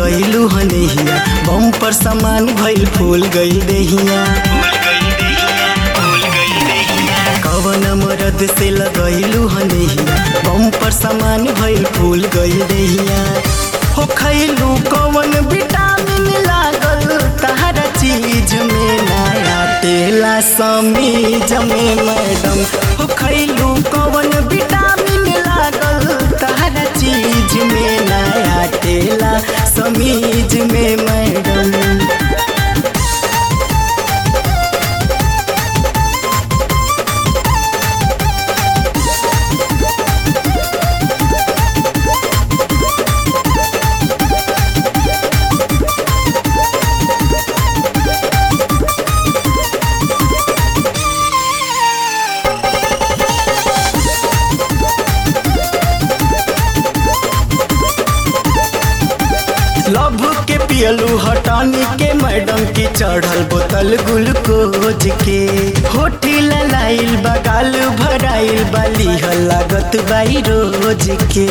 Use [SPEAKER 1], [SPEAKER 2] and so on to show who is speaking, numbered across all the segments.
[SPEAKER 1] लगैलू हनेहिया बम पर सामान भइल फूल गइल देहिया कवन मरद से लगैलू हनेहिया बम पर सामान भइल फूल गइल देहिया हो खैलू कवन विटामिन लागल तहरा चीज में नया तेला समीज में मैडम हो खैलू कवन विटामिन लागल तहरा चीज में नया तेला समीज में मैडम लभ के पियलू हटानी के मैडम की चढ़ल बोतल ग्लूकोज के होठी ललाइल बगाल भराइल बाली लागत बाई रोज के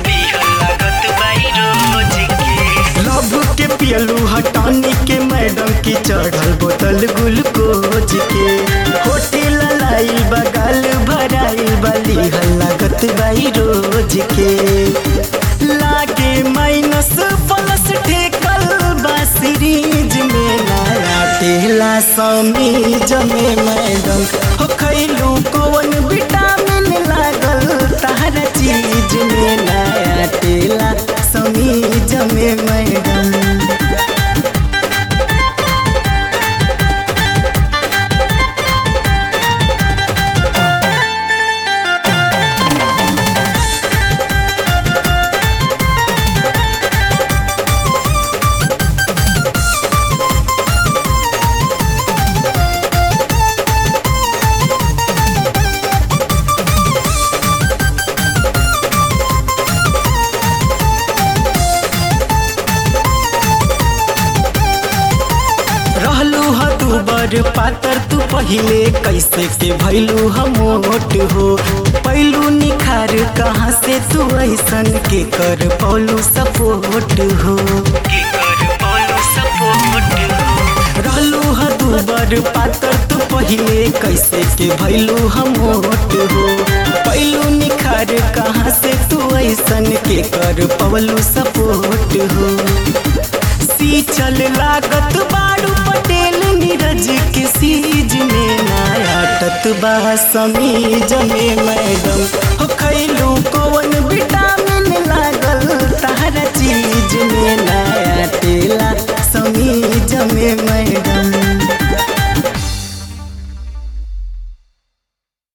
[SPEAKER 1] लभ के पियलू हटानी के मैडम की चढ़ल बोतल ग्लूकोज के होठी ललाइल बगाल भराइल बाली लागत बाई रोज के लागे माइनस प्लस ठेकल बा सीरीज में नया तेला समीज में मैडम हो खैलू कौन विटामिन लागल तहरा चीज में नया तेला समीज में मैडम रहलू ह तू बड़ पातर तू पहिले कैसे के भैलू हम मोट हो पैलू निखार कहाँ से तू ऐसन के कर पौलू सपोर्ट हो रहलू ह तू बड़ पातर तू पहिले कैसे के भैलू हम मोट हो पैलू निखार कहाँ से तू ऐसन के कर पौलू सपोर्ट हो सी चल लागत बाड़ू पटेल नीरज के सीज में नया टतबा समीज में मैडम हो खैलू कौन विटामिन लागल तहरा चीज